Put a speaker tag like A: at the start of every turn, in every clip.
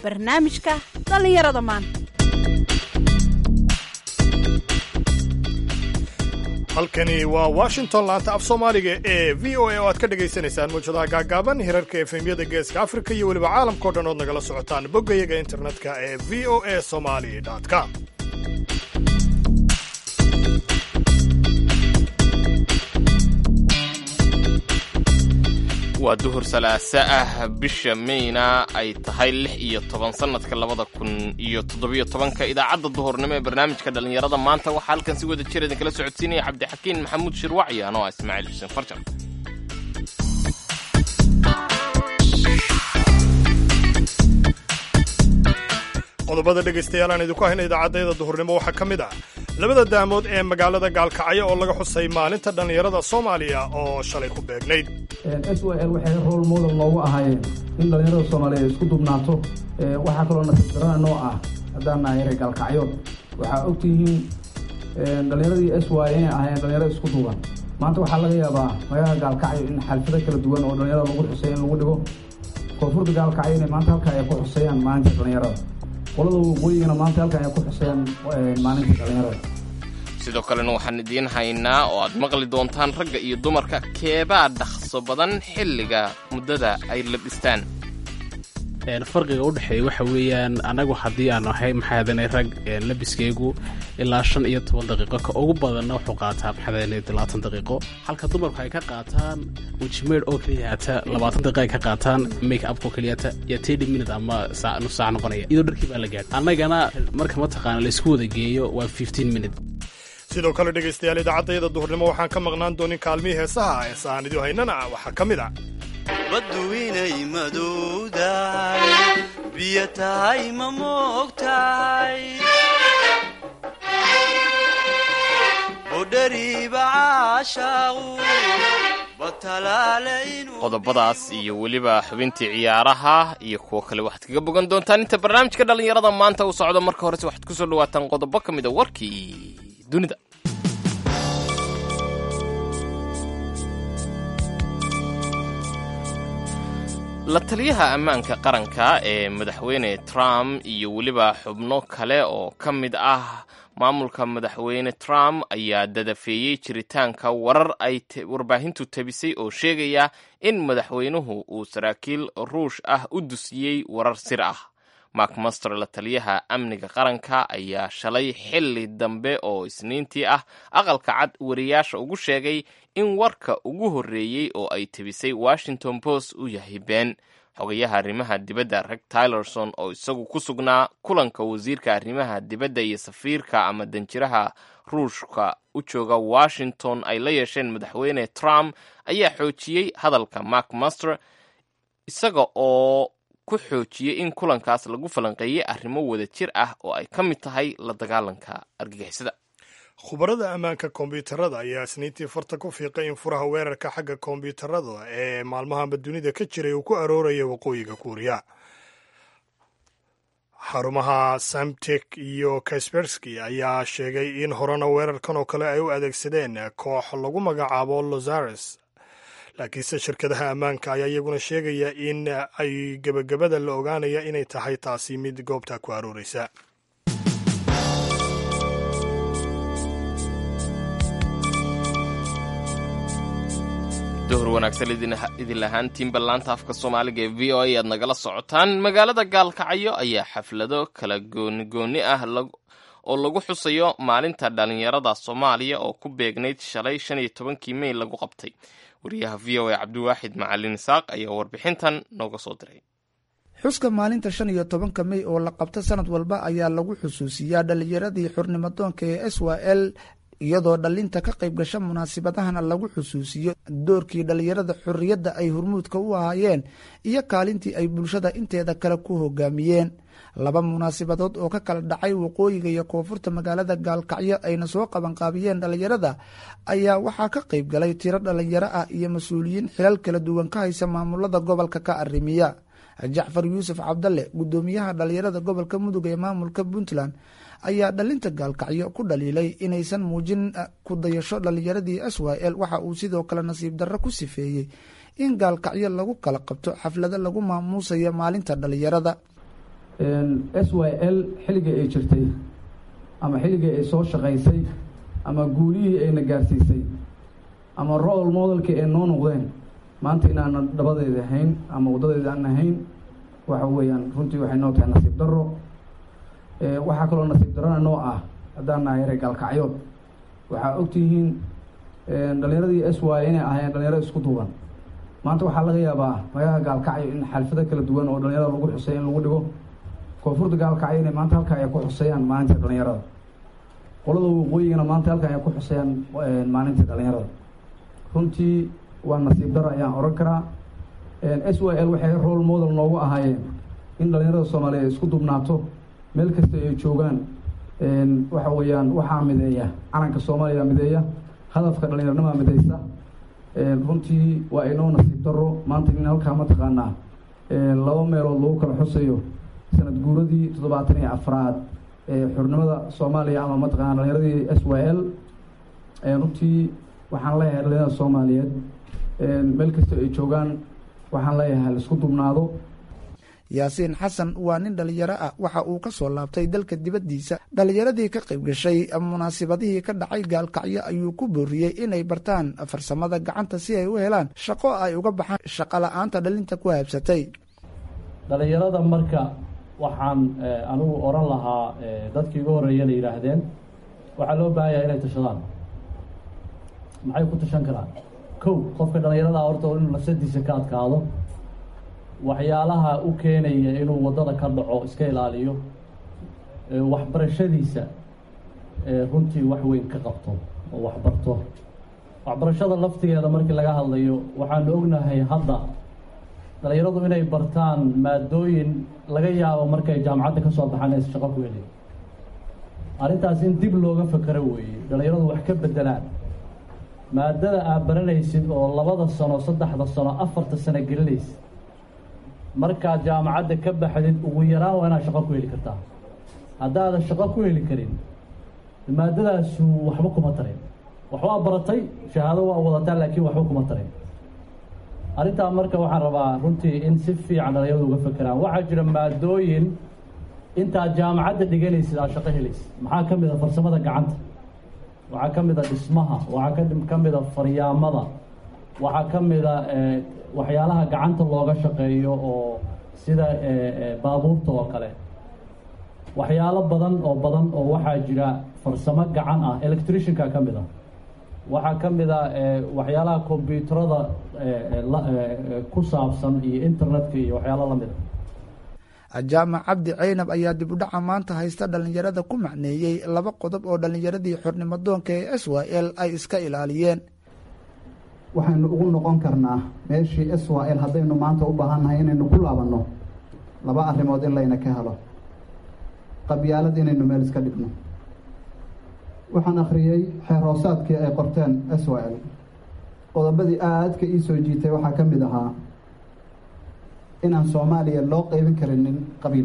A: barnaamijka dhallinyarada maanta
B: halkani waa washington laanta af soomaaliga ee v o a oo aad ka dhagaysanaysaan muwjadaha gaagaaban hirarka efemyada geeska afrika iyo weliba caalamkao dhan ood nagala socotaan boggayaga internetka ee v o a somali com
C: waa duhur salaaso ah bisha mayna ay tahay lix iyo toban sannadka labada kun iyo toddobiyo tobanka idaacadda duhurnimo ee barnaamijka dhallinyarada maanta waxaa halkan si wada jir idinkala socodsiinaya cabdixakiin maxamuud shirwacyi anoo ah ismaaciil xuseen farjar
B: qodobada dhegaystayaal aan idinku hayna idaacaddayada duhurnimo waxaa ka mid ah labada daamood ee magaalada gaalkacyo oo laga xusay maalinta dhallinyarada soomaaliya oo shalay ku beegnayd
D: s o l waxay rool model noogu ahaayeen in dhallinyarada soomaaliyeed isku dubnaato waxaa kaloo nasiibdarana noo ah haddaan nahay reer gaalkacyood waxaa ogtihiin dhallinyaradii s y inay ahaayeen dhallinyarada isku duuban maanta waxaa laga yaabaa magaalada gaalkacyo in xalfado kala duwan oo dhallinyarada lagu xuseeya in lagu dhigo koonfurta gaalkacyo inay maanta halkaa ay ku xuseeyaan maalinta dhallinyarada qolada waqooyigana maanta halkan ay ku xuseeyaan maalinta dhallinyarada
C: sidoo kalena waxaan idiin haynaa oo aad maqli doontaan ragga iyo dumarka keebaa dhaqso badan xilliga muddada ay labistaan
E: farqiga u dhexeeya waxa weeyaan annagu haddii aan ahay maxaadanay rag labiskaygu ilaa shan iyo toban daqiiqo ka ugu badanna wuxuu qaataa maxaadanay labaatan daqiiqo halka dumarku ay ka qaataan wejimeydh oo keliyata labaatan daqiiqa ay ka qaataan make upko keliyata iyo tedi minute ama nus saac noqonaya iyadoo dharkii baa la gaadh annagana marka mataqaana laysku wada geeyo waa fifteen minute
B: sidoo kale dhegaystayaal idaacaddayada duhurnimo waxaan ka maqnaan doonin kaalmihii heesaha heesa aan idiu haynana waxaa ka mid ah
F: baddu inay madowdahay biyo tahay ma moogtahay budhariiba caashaaqu batalaale inuu
C: qodobadaas iyo weliba xubintii ciyaaraha iyo kuwo kale waxaad kaga bogan doontaan inta barnaamijka dhallinyarada maanta uu socdo marka horese waxaad ku soo dhawaataan qodobo ka mid a warkii dunida la taliyaha ammaanka qaranka ee madaxweyne trump iyo weliba xubno kale oo ka mid ah maamulka madaxweyne trump ayaa dadafeeyey jiritaanka warar ay warbaahintu tabisay oo sheegaya in madaxweynuhu uu saraakiil ruush ah u dusiyey warar sir ah mark master la taliyaha amniga qaranka ayaa shalay xilli dambe oo isniintii ah aqalka cad wariyaasha ugu sheegay in warka ugu horreeyey oo ay tebisay washington post uu yahay been xogayaha arrimaha dibadda reg tylerson oo isagu ku sugnaa kulanka wasiirka arrimaha dibadda iyo safiirka ama danjiraha ruushka u jooga washington ay la yeesheen madaxweyne trump ayaa xoojiyey hadalka mark master isaga oo ku xoojiyey in kulankaas lagu falanqeeyey arrimo wada jir ah oo ay ka mid tahay la dagaalanka argagixisada
B: khubarada ammaanka kombiyuutarada ayaa isniintii farta ku fiiqay in furaha weerarka xagga kombiyuutarada ee maalmahanba dunida ka jiray uu ku arooraya waqooyiga kuuriya xarumaha samtek iyo kaspersky ayaa sheegay in horena weerarkan oo kale ay u adeegsadeen koox lagu magacaabo lozares laakiinse shirkadaha ammaanka ayaa iyaguna sheegaya in ay gebagabada la ogaanaya inay tahay taasi mid goobta ku arooreysa
C: duhur wanaagsan idin lahaantiinba laanta afka soomaaliga ee v o a aad nagala socotaan magaalada gaalkacyo ayaa xaflado kala goonigooni ah oo lagu xusayo maalinta dhallinyarada soomaaliya oo ku beegnayd shalay shan iyo tobankii mey lagu qabtay wariyaha v o a cabdiwaaxid macalin isaaq ayaa warbixintan nooga soo diray
G: xuska maalinta shan iyo tobanka mey oo la qabto sanad walba ayaa lagu xusuusiyaa dhallinyaradii xurnimadoonka ee s y l iyadoo dhallinta ka qayb gasha munaasibadahana lagu xusuusiyo doorkii dhallinyarada xorriyadda ay hormuudka u ahaayeen iyo kaalintii ay bulshada inteeda kale ku hogaamiyeen laba munaasibadood oo ka kala dhacay waqooyiga iyo koonfurta magaalada gaalkacyo ayna soo qabanqaabiyeen dhallinyarada ayaa waxaa ka qayb galay tiro dhallinyaro ah iyo mas-uuliyiin xilal kala duwan ka haysa maamulada gobolka ka arrimiya jacfar yuusuf cabdalle guddoomiyaha dhallinyarada gobolka mudug ee maamulka puntland ayaa dhalinta gaalkacyo ku dhaliilay inaysan muujin ku dayasho dhallinyaradii s y l waxa uu sidoo kale nasiib darro ku sifeeyey in gaalkacyo lagu kala qabto xaflado lagu maamuusayo maalinta dhallinyarada
D: s y l xilligii ay jirtay ama xilligii ay soo shaqaysay ama guulihii ayna gaarsiisay ama role modelkii ay noo noqdeen maanta inaanan dhabadeeda ahayn ama waddadeeda aan ahayn waxa weeyaan runtii waxay noo tahay nasiib darro waxaa kaloo nasiib darrona noo ah haddaan nahay reer gaalkacyood waxaa ogtihiin dhalinyaradii s y inay ahaayeen dhalinyaro isku duuban maanta waxaa laga yaabaa magaalada gaalkacyo in xalfado kala duwan oo dhalinyarada lagu xusay in lagu dhigo koonfurta gaalkacyo inay maanta halkaa ay ku xuseeyaan maalintii dhalinyarada qolada waqooyigana maanta halkaa ay ku xuseeyaan maalintii dhalinyarada runtii waa nasiib daro ayaan oran karaa s y l waxay role model noogu ahaayeen in dhalinyarada soomaaliya isku dubnaato meel kasta ay joogaan waxa weeyaan waxaa mideeya calanka soomaaliya mideeya hadafka dhalinyaranima mideysa runtii waa inoo nasiib daro maanta in halkaa mataqaanaa laba meelood lagu kala xusayo sanad guuradii toddobaatan iyo afraad ee xurnimada soomaaliya ama mataqaana dhalinyaradii s y l runtii waxaan leeyahay dhalinyarada soomaaliyeed meel kasta ay joogaan waxaan leeyahay laisku dubnaado
G: yaasiin xasan waa nin dhalinyaro ah waxa uu ka soo laabtay dalka dibaddiisa dhalinyaradii ka qayb gashay munaasibadihii ka dhacay gaalkacyo ayuu ku booriyey inay bartaan farsamada gacanta si ay u helaan shaqo ay uga baxaan shaqo la-aanta dhalinta ku haabsatay
H: dhalinyarada marka waxaan anigu oran lahaa dadkii ugu horreeyana yidhaahdeen waxaa loo baahan yahay inay tashadaan maxay ku tashan karaan kow qofka dhalinyarada horta inuu nafsadiisa ka adkaado waxyaalaha u keenaya inuu waddada ka dhaco iska ilaaliyo waxbarashadiisa runtii wax weyn ka qabto oo waxbarto waxbarashada laftigeeda markii laga hadlayo waxaanu ognahay hadda dhalinyaradu inay bartaan maadooyin laga yaabo markay jaamacadda ka soo baxaan aysa shaqo ku helin arrintaas in dib looga fakero weeye dhalinyaradu wax ka bedelaan maadada aad baranaysid oo labada sano saddexda sano afarta sano gelinaysid markaad jaamacadda ka baxdid ugu yaraan waa inaad shaqo ku heli kartaa haddaadan shaqo ku heli karin maadadaasu waxba kuma tarin waxbaa baratay shahaado waa wadataa laakiin waxba kuma tarin arrintaa marka waxaan rabaa runtii in si fiican dhalinyaradu uga fekeraan waxaa jira maadooyin intaad jaamacadda dhiganaysid aad shaqo helaysid maxaa ka mid a farsamada gacanta waxaa ka mid a dhismaha waxaa ka mid a faryaamada waxaa ka mid a waxyaalaha gacanta looga shaqeeyo oo sida baabuurta oo kale waxyaalo badan oo badan oo waxaa jira farsamo gacan ah electricianka ka mid a waxaa ka mid a waxyaalaha kombyuutarada ku saabsan iyo internetka iyo waxyaalo lamid
G: a jaamac cabdi ceynab ayaa dib u dhaca maanta haysta dhallinyarada ku macneeyey laba qodob oo dhallinyaradii xornimadoonka ee s y l ay iska ilaaliyeen
I: waxaynu ugu noqon karnaa meeshii s y l haddaynu maanta u baahannahay inaynu ku laabanno laba arrimood in layna ka helo qabyaalad inaynu meel iska dhigno waxaan akhriyey xeer hoosaadkii ay qorteen s y l qodobadii aadka ii soo jiitay waxaa ka mid ahaa inaan soomaaliya loo qeybin karinin qabiil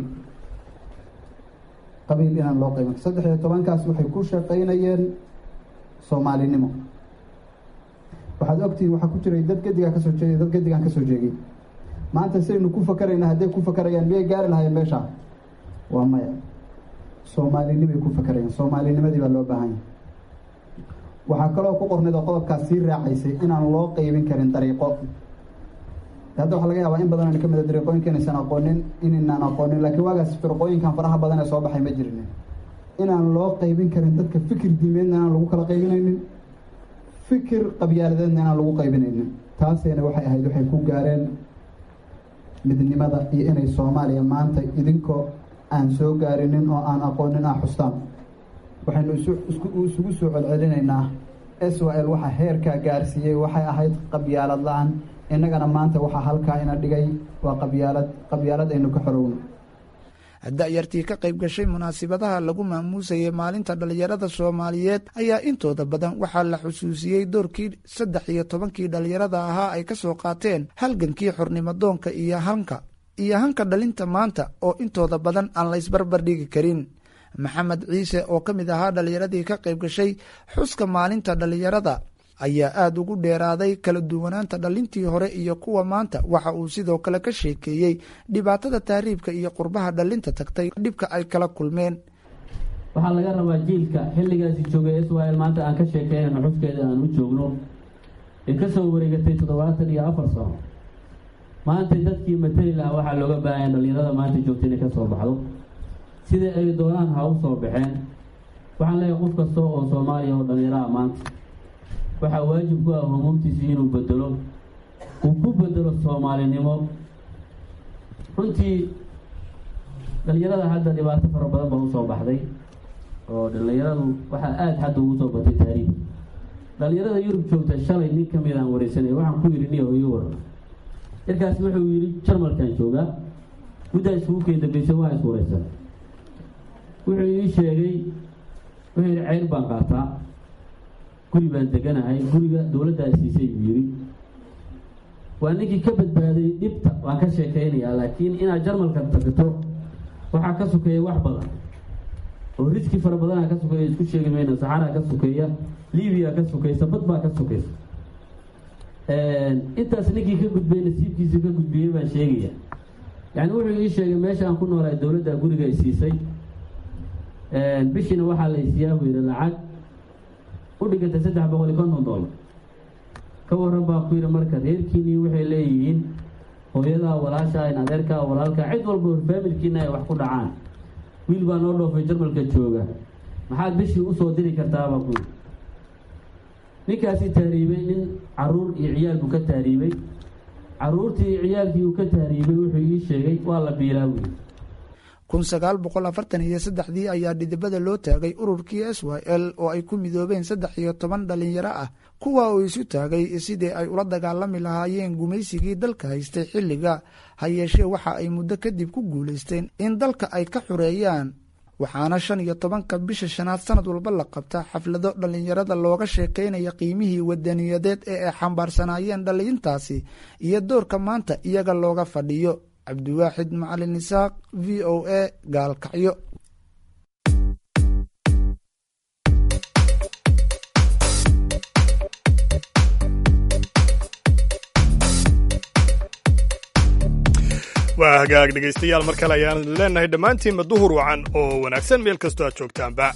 I: qabiil inaan loo qeybin saddex iyo tobankaas waxay ku shaqaynayeen soomaalinimo waxaad ogtihiin waxaa ku jiray dad gedigaa kasoo jeeday dad gedigaan kasoo jeegay maanta saynu ku fakarayna hadday ku fakarayaan miyay gaari lahaayeen meesha waa maya soomaalinimay ku fakarayaan soomaalinimadii baa loo baahan yahay waxaa kaloo ku qornayd oo qodobkaas sii raacaysay inaan loo qeybin karin dariiqo hadda waxaa laga yaabaa in badan aynu ka mid a dariiqooyinka inaysan aqoonin inaynaan aqoonin laakiin waagaas firqooyinkan faraha badan ee soo baxay ma jirin inaan loo qeybin karin dadka fikir diimeedna inaan lagu kala qaybinaynin fikir qabyaaladeedna inaan lagu qaybinaynin taasayna waxay ahayd waxay ku gaareen midnimada iyo inay soomaaliya maanta idinkoo aan soo gaarinin oo aan aqoonin ah xustaan waxaynu isugu soo celcelinaynaa s y l waxa heerkaa gaarsiiyey waxay ahayd qabyaalad la-aan innagana maanta waxaa halkaa ina dhigay waa qabyaalad qabyaalad aynu ka xorowno
G: da-yartii ka qayb gashay munaasibadaha lagu maamuusayay maalinta dhallinyarada soomaaliyeed ayaa intooda badan waxaa la xusuusiyey doorkii saddex iyo tobankii dhallinyarada ahaa ay ka soo qaateen halgankii xornimadoonka iyo hanka iyo hanka dhalinta maanta oo intooda badan aan la ysbarbar dhigi karin maxamed ciise oo ka mid ahaa dhallinyaradii ka qayb gashay xuska maalinta dhallinyarada ayaa aada ugu dheeraaday kala duwanaanta dhalintii hore iyo kuwa maanta waxa uu sidoo kale ka sheekeeyey dhibaatada tahriibka iyo qurbaha dhalinta tagtay dhibka ay kala kulmeen
H: waxaa laga rabaa jiilka xilligaasi joogay israel maanta aan ka sheekeynayno xuskeeda aan u joogno ee kasoo wareegatay toddobaatan iyo afar sano maanta dadkii matali lahaa waxaa looga baahanya dhalinyarada maanta joogta inay ka soo baxdo sida ay doonaan ha u soo baxeen waxaan leeyahay qof kasta oo soomaaliya oo dhalinyaraha maanta waxaa waajib ku ah humuumtiisi inuu bedelo uu ku bedelo soomaalinimo runtii dhalinyarada hadda dhibaato fara badan baa usoo baxday oo dhalinyaradu waxaa aada hadda ugu soo batay taariikh dhalinyarada yurub joogta shalay nin ka mid aan wareysanay waxaan ku yidhi niyo ii waran markaas wuxuu yidhi jarmalkan joogaa muddaa isugu keen dambeysay waa is wareysan wuxuu ii sheegay wuxuu yidhi ceyr baan qaataa guri baan deganahay guriga dowladdaa siisay buu yidhi waa ninkii ka badbaaday dhibta waan ka sheekeynayaa laakiin inaad jarmalka tagto waxaa ka sokeeya wax badan oo riski fara badanaa ka sokeeya isku sheegi mayna saxaraa ka sokeeya libiya ka sokeysa bad baa ka sokeysa intaas ninkii ka gudbay nasiibkiisa ka gudbiyey baan sheegaya yani wuxuu ii sheegay meesha aan ku noolahay dowladda guriga ay siisay bishiina waxaa la isiyaa buu yidhi lacag u dhigantay saddex boqol iyo konton dollar ka waran baa ku yidhi marka reerkiinii waxay leeyihiin hooyadaa walaashaa in adeerkaa walaalkaa cid walba hor faamilkiina ay wax ku dhacaan wiil baa noo dhoofay jarmalka jooga maxaad bishii usoo diri kartaabaa ku yidhi ninkaasi taariibay nin caruur iyo ciyaal buu ka taariibay caruurtii iyo ciyaalkii uu ka taariibay wuxuu ii sheegay waa la biilaa buyi
G: kun sagaal boqol afartan iyo saddexdii ayaa dhidibada loo taagay ururkii s y l oo ay ku midoobeen saddex iyo toban dhalinyaro ah kuwa uu isu taagay sidii ay ula dagaalami lahaayeen gumaysigii dalka haystay xilliga ha yeeshee waxa ay muddo kadib ku guulaysteen in dalka ay ka xureeyaan waxaana shan iyo tobanka bisha shanaad sanad walba la qabta xaflado dhallinyarada looga sheekaynaya qiimihii wadaniyadeed ee ay xambaarsanaayeen dhallintaasi iyo doorka maanta iyaga looga fadhiyo cabdiwaaxid macalin isaaq v o a gaalkacyo
B: waa hagaag dhegaystayaal mar kale ayaan leenahay dhammaantiinba duhur wacan oo wanaagsan meel kastoo aad joogtaanba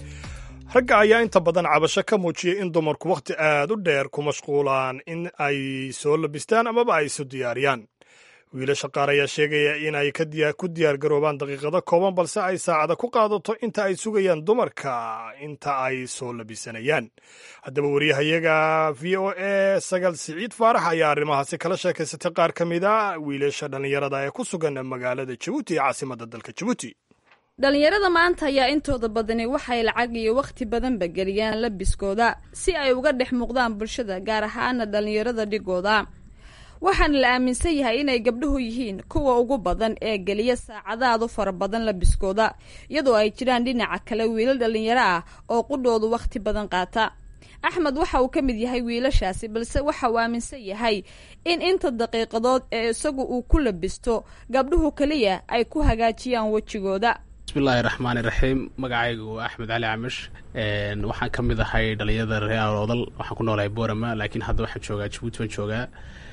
B: ragga ayaa inta badan cabasho ka muujiyay in dumarku wakhti aad u dheer ku mashquulaan in ay soo labistaan amaba ay isu diyaariyaan wiilasha qaar ayaa sheegaya in ay ku diyaar garoobaan daqiiqado kooban balse ay saacada ku qaadato inta ay sugayaan dumarka inta ay soo labisanayaan haddaba wariyahayaga v o a sagal siciid faarax ayaa arrimahaasi kala sheekaysatay qaar ka mid a wiilasha dhallinyarada ee ku sugan magaalada jabuuti ee caasimadda dalka jabuuti
A: dhallinyarada maanta ayaa intooda badani waxay lacag iyo wakhti badanba geliyaan labiskooda si ay uga dhex muuqdaan bulshada gaar ahaana dhallinyarada dhigooda waxaana la aaminsan yahay inay gabdhuhu yihiin kuwa ugu badan ee geliya saacadaadu fara badan labiskooda iyadoo ay jiraan dhinaca kale wiilal dhallinyaro ah oo qudhoodu wakhti badan qaata axmed waxa uu ka mid yahay wiilashaasi balse waxa uu aaminsan yahay in inta daqiiqadood ee isagu uu ku labisto gabdhuhu keliya ay ku hagaajiyaan wejigooda
E: bismillahi raxmaani raxiim magacaygu waa axmed cali camish waxaan ka mid ahay dhalinyarada reer oodal waxaan ku noolahay borama laakiin hadda waxaan joogaa jabuuti baan joogaa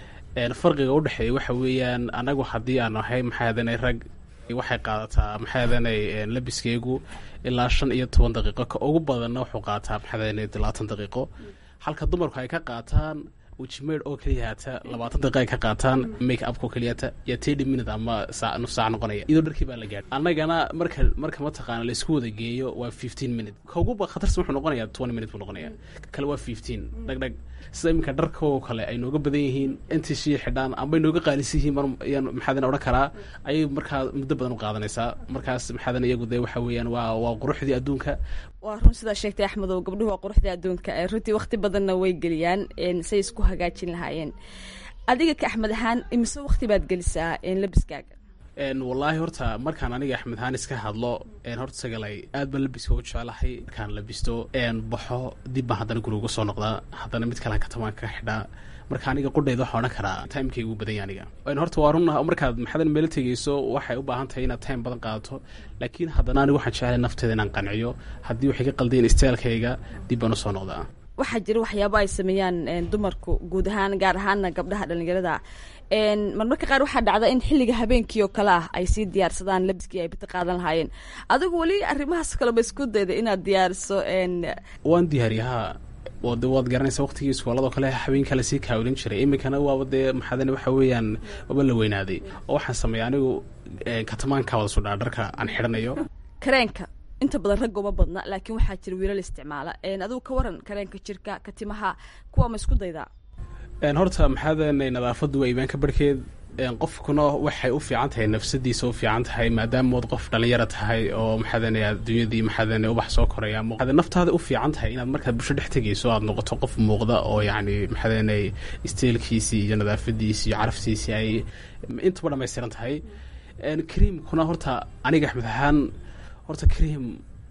E: farqiga udhexeeya waxa weeyaan anagu haddii aan ahay maxaadanay rag waxay qaadataa maxaadanay labiskeygu ilaa shan iyo toban daqiiqo ka ugu badanna wuxuu qaataa maxaadanay labaatan daqiiqo halka dumarku ay ka qaataan wejimeydh oo keliyahata labaatan daqiiqa ay ka qaataan make upko keliyata iyo thirty minute ama saa nus saac noqonaya iyadoo dharkii baa la gaadhay annagana marka marka mataqaana laisku wada geeyo waa fifteen minute ka ugu khatarsan wuxuu noqonayaa twenty minute buu noqonaya kale waa fifteen dhag dhag sida iminka dharkoo kale ay nooga badan yihiin intii shii xidhaan amba ay nooga qaalisan yihiin mar ayaan maxaadan odhan karaa ayay markaa muddo badan u qaadanaysaa markaas maxaadan iyagu dee waxa weeyaan waa waa quruxdii adduunka
A: waa run sidaa sheegtay axmedow gabdhuhu waa quruxda adduunka runtii wakhti badanna way geliyaan say isku hagaajin lahaayeen adiga ka axmed ahaan imise wakhti baad gelisaa labiskaaga
E: wallaahi horta markaan aniga axmed haan iska hadlo horta sagalay aad baan labiska ugu jecelahay markaan labisto baxo dib baan haddana guriga uga soo noqdaa haddana mid kalean katamaan ka xidhaa marka aniga qudhayda waxaa odhan karaa timekayga ugu badanya aniga horta waa run markaad maxadan meelo tegeyso waxay u baahan tahay inaad time badan qaadato laakiin haddana aniga waxaan jeclay nafteeda inaan qanciyo haddii waxay ka qaldeen staalkayga dib baan usoo noqdaa
A: waxaa jira waxyaabo ay sameeyaan dumarku guud ahaan gaar ahaana gabdhaha dhalinyarada marmarka qaar waxaa dhacda in xilliga habeenkii oo kale ah ay sii diyaarsadaan labiskii ay bita qaadan lahaayeen adigu weli arrimahaas kaleba isku dayda inaad diyaariso
E: waan diyaariyahaa oo de waad garanaysa waqtigii iskooladoo kale habeenka lasii kaawilin jiray iminkana waaba dee maxaadane waxa weeyaan waaba la weynaaday oo waxaan sameeya anigu katamaanka wada sudhaa dharka aan xidhanayo
A: kareenka inta badan ragga uma badna laakiin waxaa jira wiilal isticmaala adigu ka waran kareenka jirka katimaha kuwa ma isku daydaa
E: horta maxaadane nadaafadu waa iimaanka barhkeed qofkuna waxay u fiican tahay nafsadiisa u fiican tahay maadaama ood qof dhalinyara tahay oo maxaadane adduunyadii maxaadane ubax soo koraya maxaad naftaada u fiican tahay inaad markaad bulsho dhex tegayso aad noqoto qof muuqda oo yacni maxaadane isteelkiisii iyo nadaafadiisii iyo caraftiisii ay intaba dhamaystiran tahay creamkuna horta aniga axmed ahaan horta cream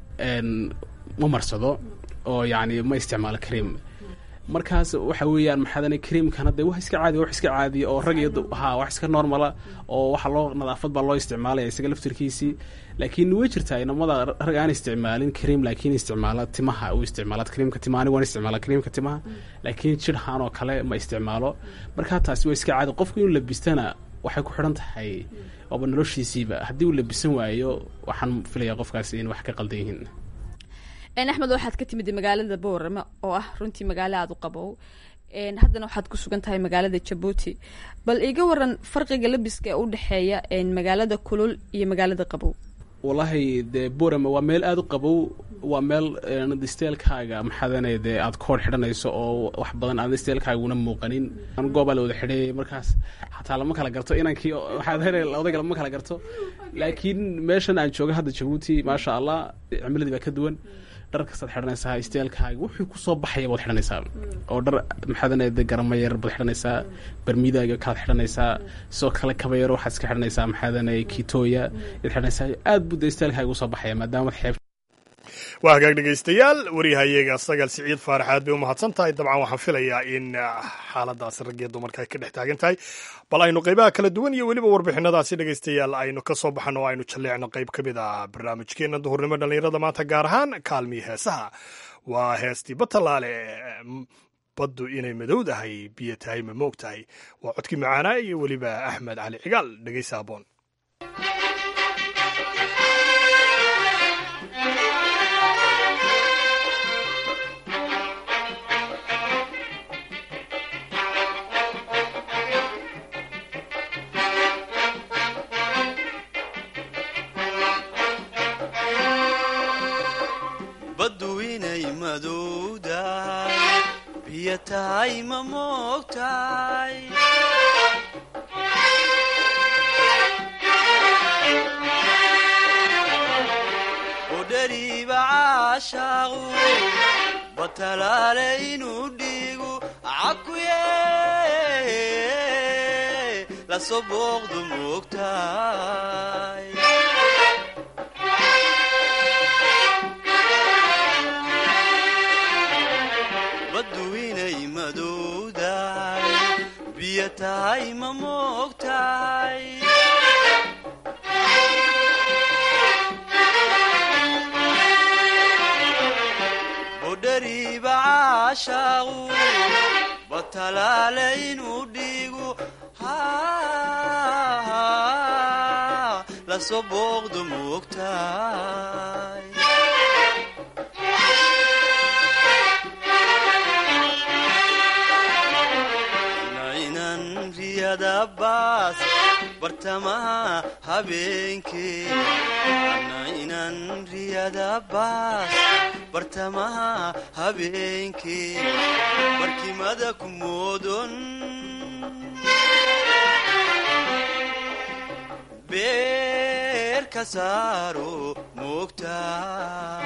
E: ma marsado oo yacni ma isticmaalo cream markaas waxa weeyaan maxaadane creamkana dee wax iska caadi wax iska caadiya oo rag iyo ha wax iska normala oo waxa loo nadaafad baa loo isticmaalaya isaga laftirkiisii laakiin way jirtaa inamada rag aan isticmaalin cream laakiin isticmaala timaha u isticmaala creamka timaha aniga waan isticmaala creamka timaha laakiin jidhaan oo kale ma isticmaalo markaa taasi waa iska caadi qofku inuu labistana waxay ku xidhan tahay waaba noloshiisiiba haddii uu labisan waayo waxaan filaya qofkaasi in wax ka qaldan yihiin
A: axmed waxaad ka timid magaalada boorame oo ah runtii magaalo aada u qabow haddana waxaad ku sugan tahay magaalada jabuuti bal iga waran farqiga labiska ee u dhexeeya magaalada kulul iyo magaalada qabow
E: wallaahi dee borame waa meel aada u qabow waa meel steelkaaga maxaadane dee aad koor xidhanayso oo wax badan aan steelkaaguna muuqanin goobaa la wada xidheeyay markaas xataa lama kala garto inankii maxaadane odayga lama kala garto laakiin meeshan aan jooga hadda jabuuti maasha allah cimiladii baa ka duwan dhar kastaad xidhanaysaa steelkaaga wuxuu kusoo baxaya baad xidhanaysaa oo dhar maxaadane de garama yar baad xidhanaysaa barmiidaaga kalaad xidhanaysaa sidoo kale kaba yar waxaad iska xidhanaysaa maxaadane kitooya yaad xidhanaysaa aad buu de steelkaaga usoo baxaya maadaama xeeb
B: waa hagaag dhegaystayaal waryahayaga sagal siciid faarax aad bay u mahadsan tahay dabcan waxaan filayaa in xaaladaas raggiyo dumarka ay ka dhex taagan tahay bal aynu qaybaha kala duwan iyo weliba warbixinadaasi dhegaystayaal aynu ka soo baxano o aynu jalleecno qayb ka mid ah barnaamijkeena duhurnimo dhallinyarada maanta gaar ahaan kaalmii heesaha waa heestii batalaale baddu inay madowdahay biyo tahay ma moog tahay waa codkii macaanaa iyo weliba axmed cali cigaal dhegaysa aboon
F: baddu inay madowdahay biyo tahay ma moogtahay udhariiba caashaaqu batalaale inuu dhiigu cakuye lasoo booqdu moogtahay baddu inay madowdahay biyo tahay ma moogtahay budhariiba caashaaqu batalaale inuu dhiigu lasoo booqdu moogtahay nainan riyada baas bartamaha habeenkee nainan riyada baas bartamaha habeenkee barkimada ku moodon beer ka saaro moogtaa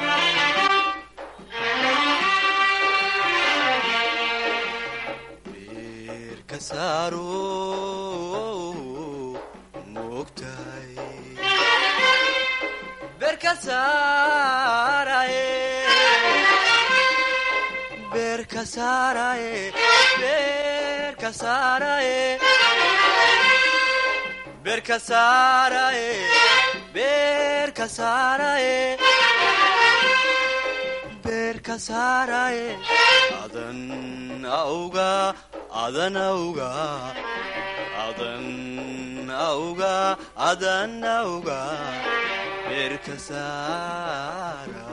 F: auga adan auga adan auga adan auga beerka saara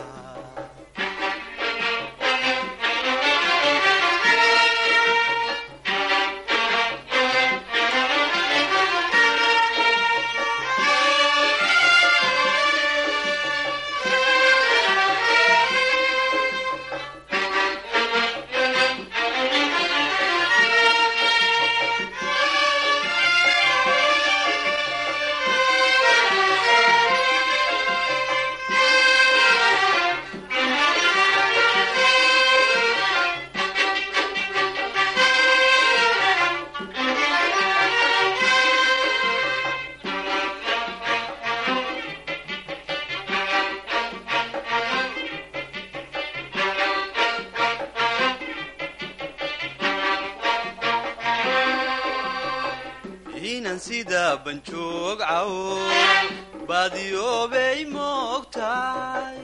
F: inan sida banjoog cawo baadiyoobay moogtahay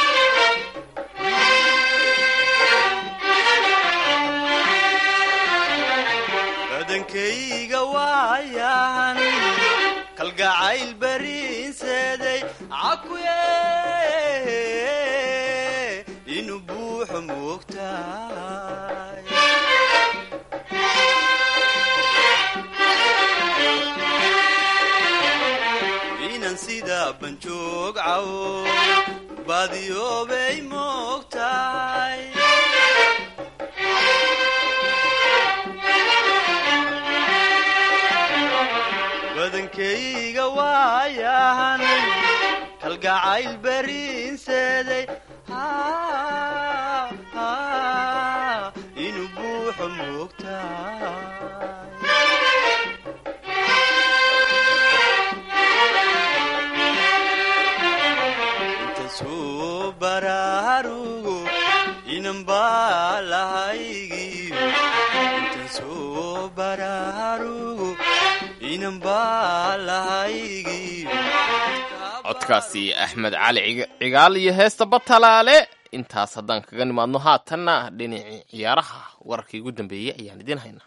F: badankayga waayan kalgacayl bariinseeday cakuye inuu buuxo moogtahay inan sida banjoog cawo baadiyoobay moogtahay badankayga waayahan kalgacayl bariinseeday inuu buuxo moogtahay intasuu baraarugo inan baa lahaygiyo intasuu baraarugo inan baa lahaygiyo
C: codkaasi axmed cali Ciga- cigaal iyo heesta batalaale intaas haddaan kaga nimaadno haatanna dhinacii ciyaaraha wararkii ugu dambeeyey ayaan idiin haynaa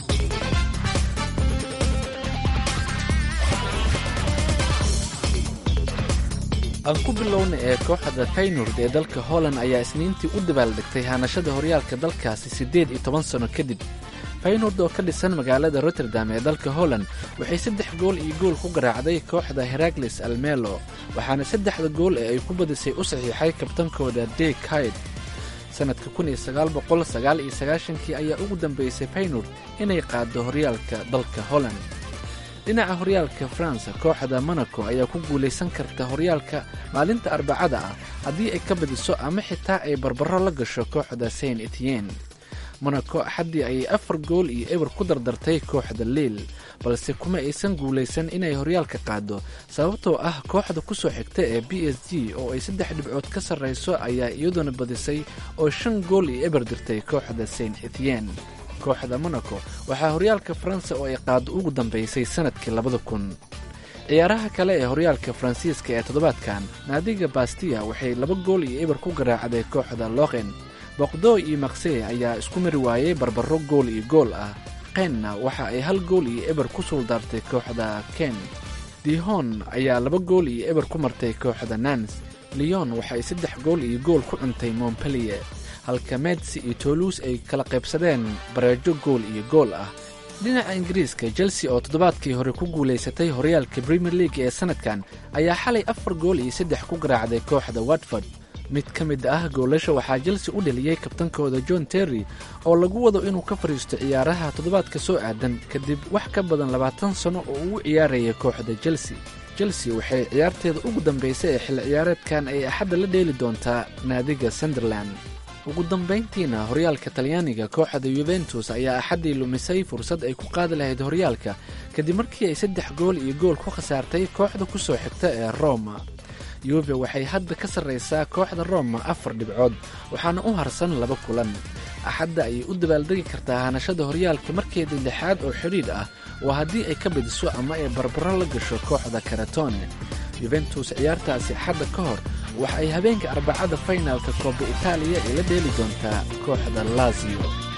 J: aan ku bilowna ee kooxda faynord ee dalka holland ayaa isniintii u dabaaldegtay haanashada horyaalka dalkaasi siddeed iyo toban sano kadib faynord oo ka dhisan magaalada rotterdam ee dalka holland waxay saddex gool iyo gool ku garaacday kooxda herakles almelo waxaana saddexda gool ee ay ku badisay u saxiixay kabtankooda deg hayd sannadka kun iyo sagaal boqol sagaal iyo sagaashankii ayaa ugu dambeysay faynord inay qaaddo horyaalka dalka holland dhinaca horyaalka faransa kooxda monaco ayaa ku guulaysan karta horyaalka maalinta arbacada ah haddii ay ka badiso ama xitaa ay barbaro la gasho kooxda saint etienne monaco axaddii ayay afar gool iyo eber ku dardartay kooxda liil balse kuma aysan guulaysan inay horyaalka qaado sababtoo ah kooxda ku soo xigta ee b s g oo ay saddex dhibcood ka sarrayso ayaa iyaduna badisay oo shan gool iyo eber dirtay kooxda saint etienne kooxda monaco waxaa horyaalka faransa oo ay qaado ugu dambeysay sannadkii labada kun ciyaaraha kale ee horyaalka faransiiska ee toddobaadkan naadiga bastiya waxay laba gool iyo eber ku garaacday kooxda loqen boqdo iyo maksey ayaa isku mari waayey barbaro gool iyo gool ah qenna waxa ay hal gool iyo eber ku suuldaartay kooxda ken dihon ayaa laba gool iyo eber ku martay kooxda nans leon waxay saddex gool iyo gool ku cuntay montpellier halka medsi iyo toluus ay kala qaybsadeen bareejo gool iyo gool ah dhinaca ingiriiska chelsea oo toddobaadkii hore ku guulaysatay horyaalka premier league ee sannadkan ayaa xalay afar gool iyo saddex ku garaacday kooxda watford mid ka mid ah goolasha waxaa chelsea u dheliyey kabtankooda john terry oo lagu wado inuu ka fadhiisto ciyaaraha toddobaadka soo aadan kadib wax ka badan labaatan sano oo ugu ciyaaraya kooxda chelsea chelsea waxay ciyaarteeda ugu dambaysay ee xilli ciyaareedkan ay axadda la dheeli doontaa naadiga sunderland ugu dambayntiina horyaalka talyaaniga kooxda yuventus ayaa axaddii lumisay fursad ay ku qaadi lahayd horyaalka kadib markii ay saddex gool iyo gool ku khasaartay kooxda ku soo xigta ee roma yuve waxay hadda ka sarraysaa kooxda roma afar dhibcood waxaana u harsan laba kulan axadda ayay u dabaaldegi kartaa hanashada horyaalka markeeda lixaad oo xidhiidh ah waa haddii ay ka badiso ama ay barbaro la gasho kooxda karatone yuventus ciyaartaasi axadda ka hor waxa ay habeenka arbacada faynaalka kooba itaaliya ay la dheeli doontaa kooxda lazio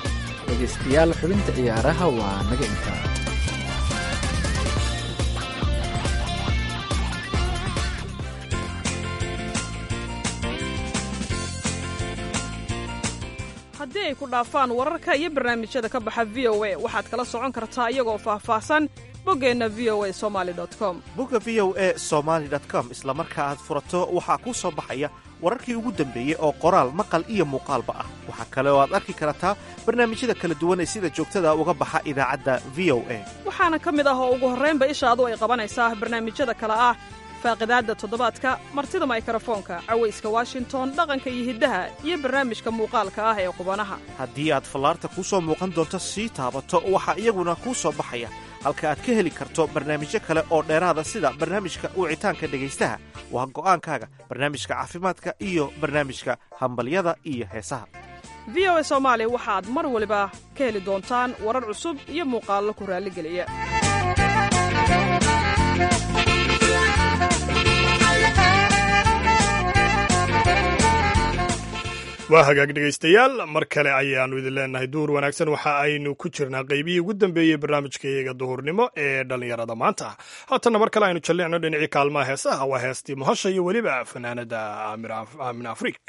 J: dhegaystayaal xubinta ciyaaraha waa naga intaa
K: haddii ay ku dhaafaan wararka iyo barnaamijyada ka baxa v o a waxaad kala socon kartaa iyagoo faahfaahsan boggeenna v o a somali com
L: bogga v o e somaali com isla marka aad furato waxaa kuu soo baxaya wararkii ugu dambeeyey oo qoraal maqal iyo muuqaalba ah waxaa kale oo aad arki kartaa barnaamijyada kala duwan ee sida joogtada uga baxa idaacadda v o a
K: waxaana ka mid ah oo ugu horraynba ishaadu ay qabanaysaa barnaamijyada kale ah faaqidaadda toddobaadka martida maykrofoonka cawayska washington dhaqanka iyo hiddaha iyo barnaamijka muuqaalka ah ee qubanaha
L: haddii aad fallaarta kuu soo muuqan doonto sii taabato waxaa iyaguna kuu soo baxaya halka aad ka heli karto barnaamijyo kale oo dheeraada sida barnaamijka wicitaanka dhegaystaha waa go'aankaaga barnaamijka caafimaadka iyo barnaamijka hambalyada iyo heesaha
K: v o a soomaali waxaad mar waliba ka heli doontaan warar cusub iyo muuqaallo ku raalligeliya
B: waa hagaag dhegaystayaal mar kale ayaannu idin leenahay duhur wanaagsan waxa aynu ku jirnaa qaybihii ugu dambeeyey barnaamijka iyaga duhurnimo ee dhallinyarada maanta haatanna mar kale aynu jallicno dhinacii kaalmaha heesaha waa heestii muhasha iyo weliba fanaanada aamin afriik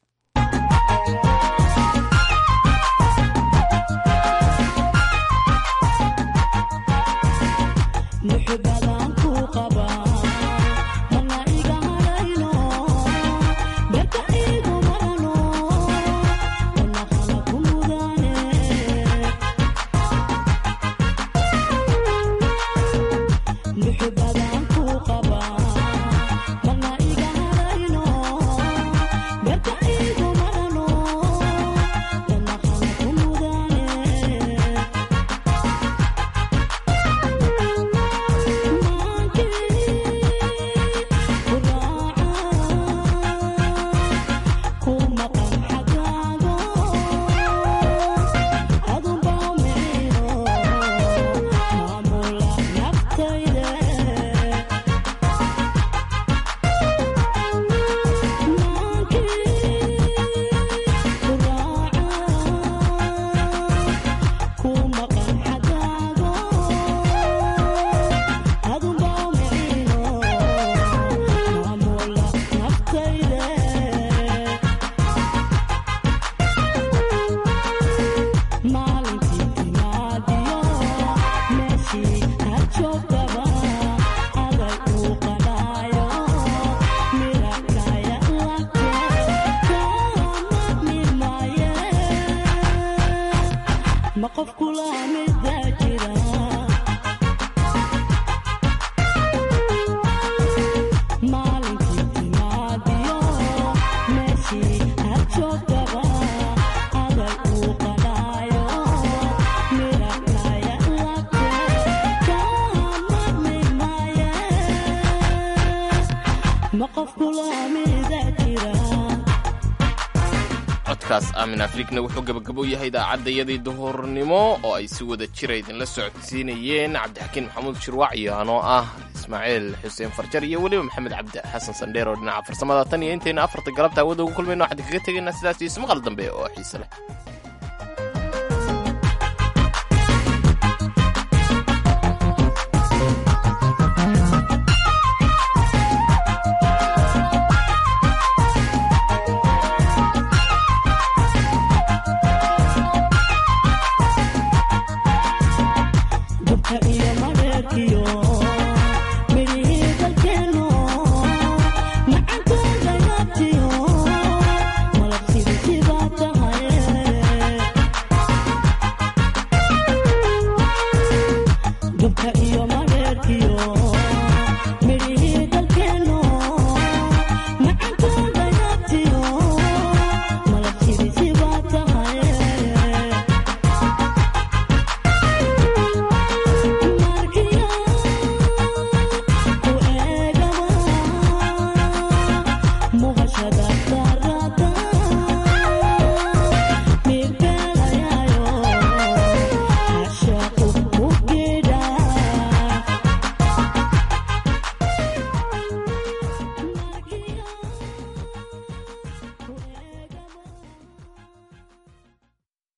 C: codkaas aamin afrikna wuxuu gabagabo yahay idaacadayadii duhurnimo oo ay si wada jira idinla socodsiinayeen cabdixakiin maxamuud shirwac iyo anoo ah ismaaciil xuseen farjar iyo weliba maxamed cabdi xasan sandheer oo dhinaca farsamada tan iyo intayna afarta galabta hawada ugu kulmayno waxaan kaga tegaynaa sidaas iyo ismaqal dambe oo xiise leh